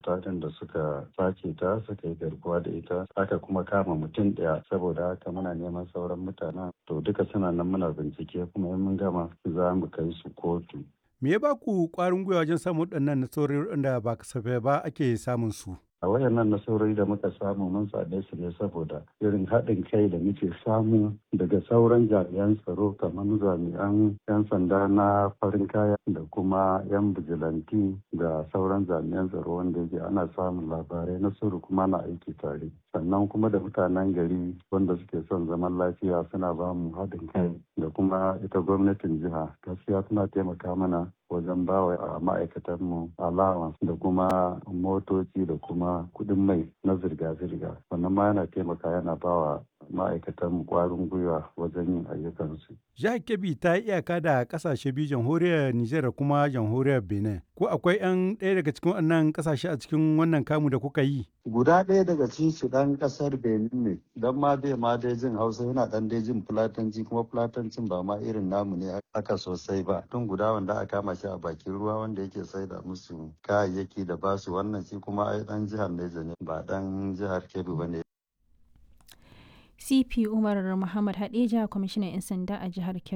mata din da suka sace ta suka yi garkuwa da ita aka kuma kama mutum ɗaya saboda haka muna neman sauran mutanen to duka suna nan muna bincike kuma in mun gama za mu kai su kotu. Me ya ba ku ƙwarin gwiwa wajen samun waɗannan nasarori da ba kasafai ba ake samun su? a wayannan nasarori da muka samu mun same su ne saboda irin haɗin kai da muke samu daga sauran jami'an tsaro kamar jami'an 'yan sanda na farin kaya da kuma 'yan bijilanti da sauran jami'an tsaro wanda yake ana samun labarai na sirri kuma na aiki tare sannan kuma da mutanen gari wanda suke son zaman lafiya suna ba mu haɗin kai da kuma ita gwamnatin jiha gaskiya suna taimaka mana wajen bawa a ma'aikatanmu allowance da kuma motoci da kuma kudin mai na zirga-zirga wannan ma yana taimaka yana bawa ma'aikatanmu kwarin gwiwa wajen yin ayyukansu. Jihar Kebbi ta yi iyaka da kasashe biyu jamhuriyar Nijar da kuma jamhuriyar Benin. Ko akwai 'yan ɗaya daga cikin wannan kasashe a cikin wannan kamu da kuka yi? Guda ɗaya daga cikin su ɗan ƙasar Benin ne, don ma bai ma dai jin Hausa yana ɗan dai jin Fulatanci kuma Fulatancin ba ma irin namu ne aka sosai ba. Tun guda wanda aka kama shi a bakin ruwa wanda yake saida musu kayayyaki da basu wannan shi kuma ai ɗan jihar Neja ne ba ɗan jihar Kebbi ba ne. CP Umar Muhammad Hadeja kwamishinan 'yan sanda a jihar Kebbi.